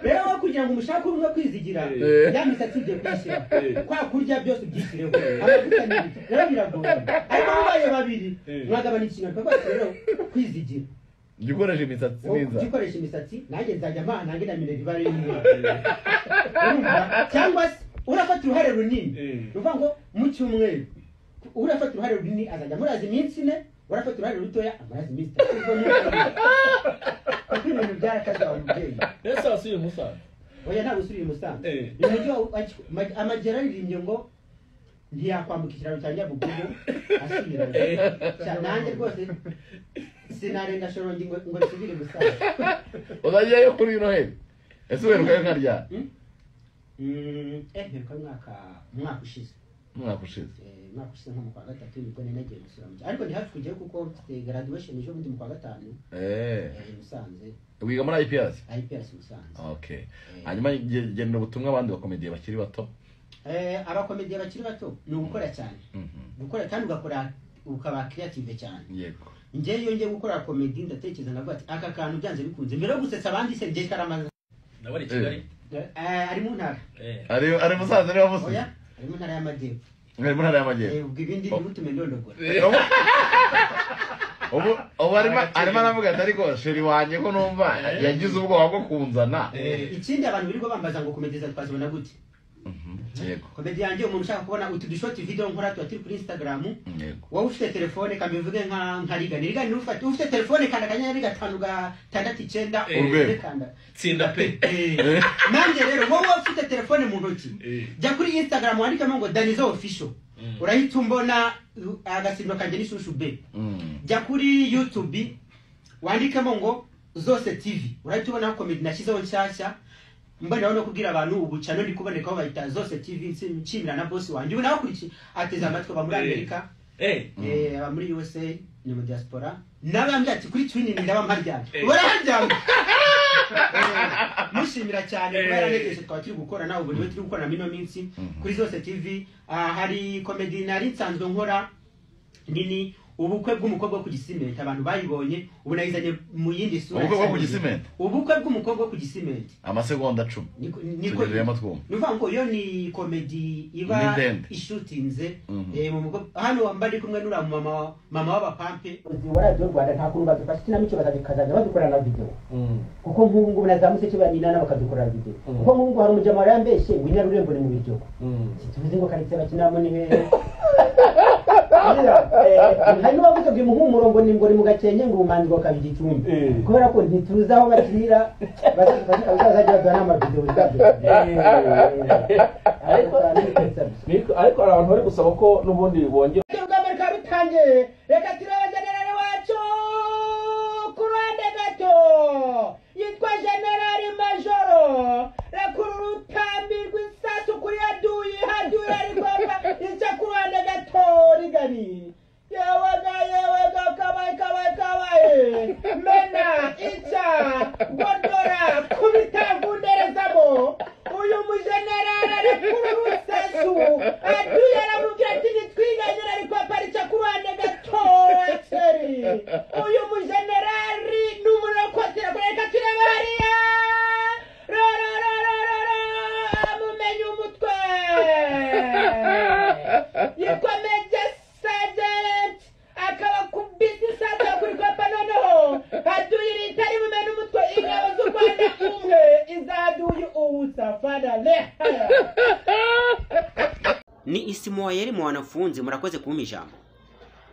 rero aho kugira ngo umushake umwe kwizigira Eh. ya misatsi ugiye kuyishyira Eh. kwa kurya byose ubyishyireho amavuta n'ibindi rero biragoye ariko mubaye babiri Eh. mwagabanya ikintu rwose rero kwizigira jya ukoresha imisatsi wowe myiza ujye ukoresha imisatsi nanjye nzajya mpana nanjye na mineri ibara imwe urumva cyangwa se urafata uruhare runini Eh. ni ukuvuga ngo mu cyumweru urafata uruhare runini azajya amuraza iminsi ine urafata uruhare rutoya amuraza iminsi itatu ubwo ni uko biri. kuko ibintu byarakaze wa mubyeyi ese wasuye umusaza oya ntabwo usubira i musanze Eh. uyu mujyi wa wa- amagera aririmbye ngo ntiyakwambuka ikiraro cya nyabugogo asubira Cya- nanjye rwose sinarenga shorongi ngo ngo nsubire i musanze uzajyayo kuri noheli ese uherukayo nkarya Mm, eh mperuka mwaka umwaka ushize umwaka ushize Eh, umwaka ushize nko mu kwa gatatu nibwo nari nagiye gusura mu gihe ariko ni hafi kujyayo kuko mfite graduation ejo bundi mu kwa gatanu Eh, eh, i musanze wiga muri ips ips musanze okay Eh. hanyuma ge- genera ubutumwa abandi bakomediye bakiri bato Eh, abakomediye bakiri bato ni ugukora cyane Mhm, gukora kandi ugakora ukaba creative cyane yego njye iyo ngiye gukora komedi ndatekereza nkavuga ati aka kantu byanze bikunze mbere yo gusetsa abandi se njye karamaze nawe ari i kigali Eh, ari mu ntara Eh. ari ari musaza niwe wamusuye oya ari mu ntara y'amajyepfo ari mu ntara Eh, y'amajyepfo ubwo ibindi ntibutume ndondogora Ubu- ubu ubu arimo arimo aravuga ati ariko sheri wanjye ko numva Eh. yagize ubwoba bwo kunzana Eh. ikindi abantu birirwa bambaza ngo komedi za twazibona gute Mhm, yego komedi yanjye umuntu ushaka kubona utu dushoti video nkora tuba turi kuri instagram yego wowe ufite telefone kambi uvuge nka nka rigani rigani ufite ufite telefone kanda akanyenyeri gatanu gatandatu icyenda Eh. uze kanda tsinda pe Eh. nanjye rero wowe ufite telefone mu ntoki Eh. jya kuri instagram wandikemo ngo danizo official Mm. urahita umbona uh, agasimba kanjye n'ishushu be Mm, jya kuri youtube wandikemo ngo zose tv urahita ubonaho komedi nashyizeho nshyashya mboneraho no kubwira abantu ubu cyane ni kubonekaho bahita zose tv nsi- nshimira na bosi wanjye ubu nawe akurikiye ateze amatwi aba muri Eh. amerika Eh. eh, aba muri usa ni mu diaspora n'abambwira ati kuri twinini ndaba mparyamye Eh. ubu araharyamye Eh, mushimira cyane kuba Eh. yaranegeje tukaba turi gukora nawe ubu niwe turi gukorana mino minsi Mhm. kuri zose tv ah, hari komedi nari nsanzwe nkora nini ubukwe bw'umukobwa wo ku gisimenti abantu bayibonye ubu nayizanye mu yindi sura Ubukwe bwo ku cyane. gisimenti? ubukwe bw'umukobwa wo ku gisimenti amasegonda cumi Niko- niko- tugezeyemo twumva ni ukuvuga ngo iyo ni komedi Ni iba ndende. ishutinze Mhm. eh, mu bigo- hano wamba ari kumwe n'uriya mama wa- mama w'abapampe wa radiyo rwanda nta kuntu badufasha ikinamico bakazajya badukorana na videwo kuko nk'ubu ngubu na za museke baninana bakadukorera videwo kuko nk'ubu ngubu hari umujyamara yambeshye winyara urembo ni mu biryogo tuzi ngo karitsiye bakinamo ni hehe hari n'uwavuze ngo imuhumuro ngo ni ngo ni mu gakenke ngo ubumanzi ngo kaba igicumbi kubera ko ntituzi aho bakinira bazadufasha bazajya baduha n'amavidewo zabyo Ariko ariko hari abantu bari gusaba ko n'ubundi bongera ubwambere bikaba bitangiye reka turabagenerali wacu ku ruhande gato yitwa generali majoro rekura urutambi rw'isasu kuri yaduyi haduyi ariko yica ku ruhande gato rigari yewega yewega kabaye kabaye kabaye mena ica godora kubita gunderezamo uyu mujenerali rekura urusasu aduyi aramubwira ati nitwiganyira ariko aparitse ku ruhande gato akeri uyu mujenerali ni umuntu wo kotera ngo reka turebe hariya rorororororo amumenye umutwe yitwa meja sajenti akaba ku bizinesi akaba kuri kopa noneho haduye leta ribumenye umutwe ingabo z'u rwanda umwe izaduye ubusafara lehara ni isimowa yari mu wanafunze murakoze kumpa ijambo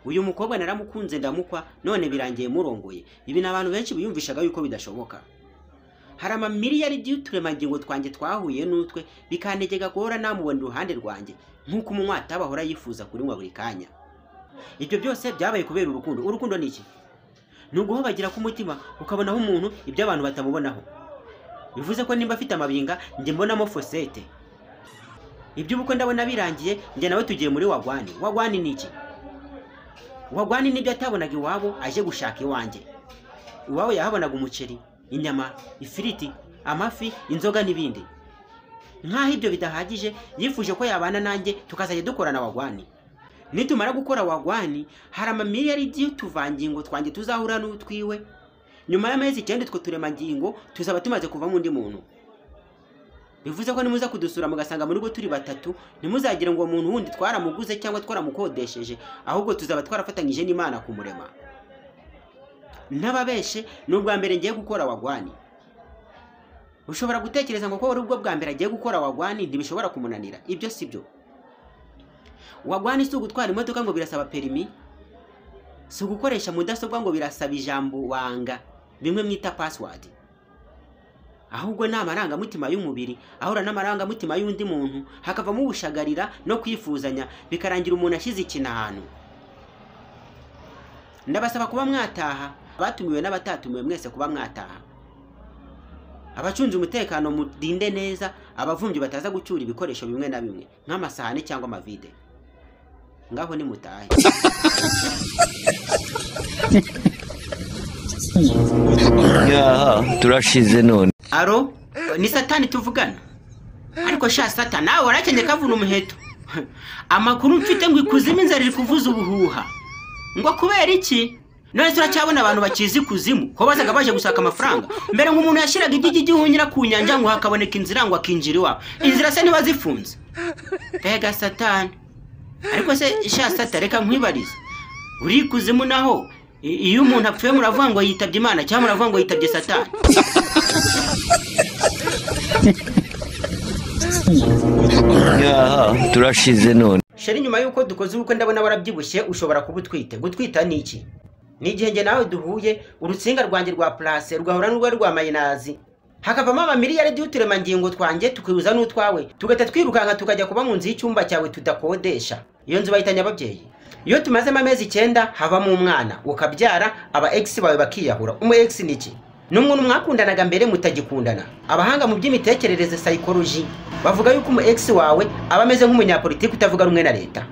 uyu mukobwa naramukunze ndamukwa none birangiye murongoye ibi ni abantu benshi biyumvishaga yuko bidashoboka hari amamiliyari y'uturemangingo twanjye twahuye n'utwe bikantegeka guhora namubona iruhande rwanjye nk'uko umunywa atabahora yifuza kurinywa buri kanya ibyo byose byabaye kubera urukundo urukundo ni iki ni uguhobagira k'umutima ukabonaho umuntu ibyo abantu batamubonaho bivuze ko nimba afite amabinga njye mbonamo fosete iby'ubukwe ndabona birangiye njye nawe tugiye muri wagwani wagwani ni iki wagwani nibyo atabonaga iwabo aje gushaka iwanjye iwabo yahabonaga umuceri inyama ifiriti amafi inzoga n'ibindi nk'aho ibyo bidahagije yifuje ko yabana nanjye tukazajya dukorana wagwani nitumara gukora wagwani hari amamiliyari y'utuvangingo twanjye tuzahura n'utwiwe nyuma y'amezi icyenda utwo turemangingo tuzaba tumaze kuvamo undi muntu bivuze ko nimuza kudusura mugasanga mu rugo turi batatu ntimuzagire ngo umuntu wundi twaramuguze cyangwa twaramukodesheje ahubwo tuzaba twarafatanyije n'imana kumurema ntababeshe ni ubwa mbere ngiye gukora wagwani ushobora gutekereza ngo ko wari ubwo bwa mbere agiye gukora wagwani ntibishobora kumunanira ibyo si byo wagwani si ugutwara imodoka ngo birasaba perimi si ugukoresha mudasobwa ngo birasaba ijambo wanga bimwe mwita pasiwadi ahubwo ni amarangamutima y'umubiri ahura n'amarangamutima y'undi muntu hakavamo ubushagarira no kwifuzanya bikarangira umuntu ashyize ikintu ndabasaba kuba mwataha abatumiwe n'abatatumiwe mwese kuba mwataha abacunze umutekano mudinde neza abavumbi bataza gucyura ibikoresho bimwe na bimwe nk'amasahani cyangwa amavide ngaho nimutahe turashize none aro ni satani tuvugana ariko sha satani nawe warakenye kavuna umuheto amakuru mfite ngo ikuzimu inzara iri kuvuza ubuhuha ngo kubera iki none turacyabona abantu bakizi ikuzimu ko bazaga baje gushaka amafaranga mbere ngo umuntu yashyiraga igigi gihunyira ku nyanja ngo hakaboneka inzira ngo akinjira iwabo inzira se niba zifunze mbega satani ariko se sha satani reka nkwibarize uri ikuzimu naho i- iyo umuntu apfuye muravuga ngo yitabye imana cyangwa muravuga ngo yitabye satani turashize none sheri nyuma y'uko dukoze ubukwe ndabona warabyibushye ushobora kuba utwite gutwita ni iki ni igihe njye nawe duhuye urutsinga rwanjye rwa purase rugahura n'urwari rwa mayinazi hakavamo amamiliyari y'uturemangingo twanjye tukihuza n'utwawe tugahita twirukanka tukajya kuba mu nzu y'icyumba cyawe tudakodesha iyo nzu bayitanye ababyeyi iyo tumazemo amezi icyenda havamo umwana ukabyara aba egisi bawe bakiyahura umu egisi ni iki ni umuntu mwakundanaga mbere mutagikundana abahanga mu by'imitekerereze sayikoroji bavuga yuko umu egisi wawe aba ameze nk'umunyapolitiki utavuga rumwe na leta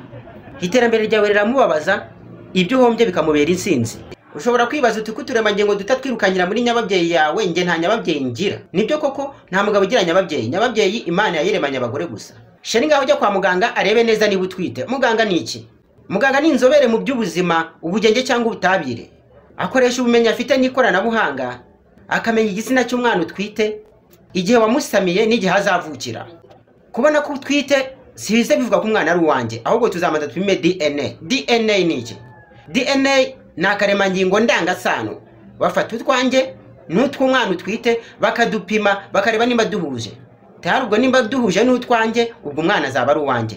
iterambere ryawe riramubabaza ibyo uhombye bikamubera intsinzi ushobora kwibaza uti ko uturemangingo duta twirukanyira muri nyababyeyi yawe nge nta nyababyeyi ngira nibyo koko nta mugabo ugira nyababyeyi nyababyeyi imana yayiremanye abagore gusa sheni ngaho ujya kwa muganga arebe neza niba utwite muganga ni iki muganga ni inzobere mu by'ubuzima ubugenge cyangwa ubutabire akoresha ubumenyi afite n'ikoranabuhanga akamenya igitsina cy'umwana utwite igihe wamusamiye n'igihe azavukira kubona ko utwite size bivuga ko umwana ari uwanjye ahubwo tuzamanza tupime dna dna ni iki dna ni akaremangingo ndangasano bafata utwanjye n'utw'umwana utwite bakadupima bakareba niba duhuje tayari ubwo nimba duhuje n'utwanjye ubwo umwana azaba ari uwanjye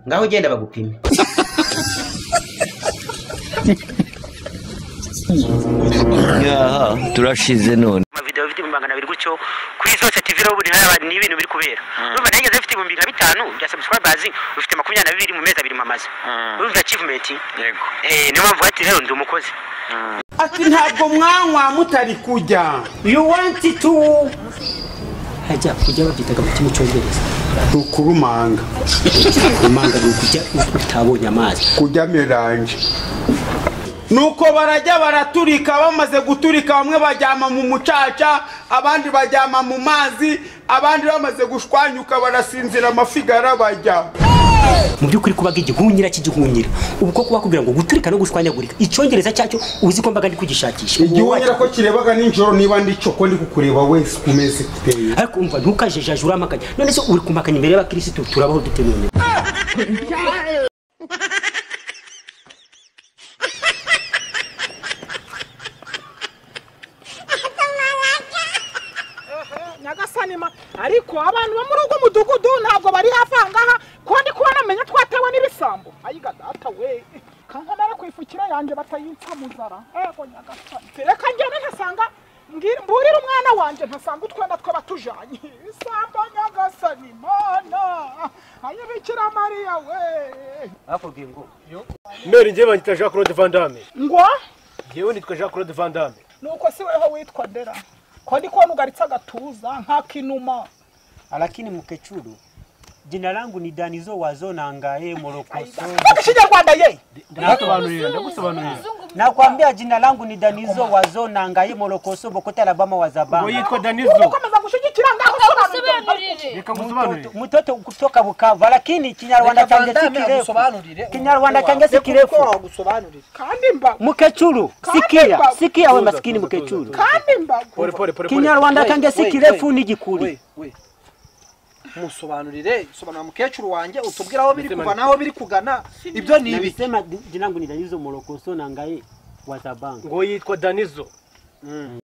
ngaho ugenda bagupime turashize none amavideo afite ibihumbi magana abiri gutyo kuri zose tv rero buri hari ni ibintu biri kubera urumva nageze mfite ibihumbi nka bitanu bya subscribers ufite makumyabiri na bibiri mu mezi abiri mamaze urumva achievement yego eh niyo mpamvu ati rero ndi umukozi ati ntabwo mwanywa mutari kujya you want to hajya kujya babyitaga mu kimi cyongereza ukurumanga kumanga ni ukujya utabonye amazi kujya miranje nuko barajya baraturika bamaze guturika bamwe bajyama mu mucaca abandi bajyama mu mazi abandi bamaze gushwanyuka barasinzira amafigara bajya mu by'ukuri kubaga igihunyira cy'igihunyira ubu ko kuba kugira ngo guturika no gushwanyagurika icyongereza cyacyo uzi ko mbaga ndi kugishakisha igihunyira ko kirebaga nijoro niba ndi cyo ko ndi kukureba wese kumeze kuteye ariko umva ntukajejage uramakanya none se uri kumakanya imbere y'abakirisitu turabaho dute none nyagasani ma ariko abantu bo muri ugo mudugudu ntabwo bari hafi aha ngaha kuko ndi kubona menya twatewe n'ibisambo ayiga data we kankanara ku ifukiro yanjye batayitsa muzara ego nyagasani reka ngende ntasanga mbwira- mburire umwana wanjye ntasanga utwenda twaba tujanye ibisambo nyagasani mana ayibikira mariya we bakubwiye ngo meri njye banyita jean claude van damme ngo njyewe nitwa jean claude van damme nuko si weho witwa ndera ko ndi kubona ugaritse agatuza nk'akinuma lakini mkechuru jina langu ni Danizo Wazonangaye Morokoso. vuga ikinyarwanda ye ndagusobanurira ndagusobanurira Nakwambia jina langu ni Danizo Wazonangaye Morokoso Bokota Alabama ngo Wazabanga. yitwa danizo ukomeza gushyigikira ngaho sobanurira reka musobanurire Mtoto, mtoto kutoka Bukavu lakini Kinyarwanda change si kirefu. Kinyarwanda change si kirefu. kandi mbago Mkechuru, sikia, sikia we maskini mkechuru. kandi mbago pole pole pole pole Kinyarwanda change si kirefu ni jikuri. musobanurire sobanura mukecuru wanjye utubwire aho biri kuva naho biri kugana ibyo ni ibi Nilisema jinangu nitanizo morokoso na ngai watabanga. ngo yitwa danizo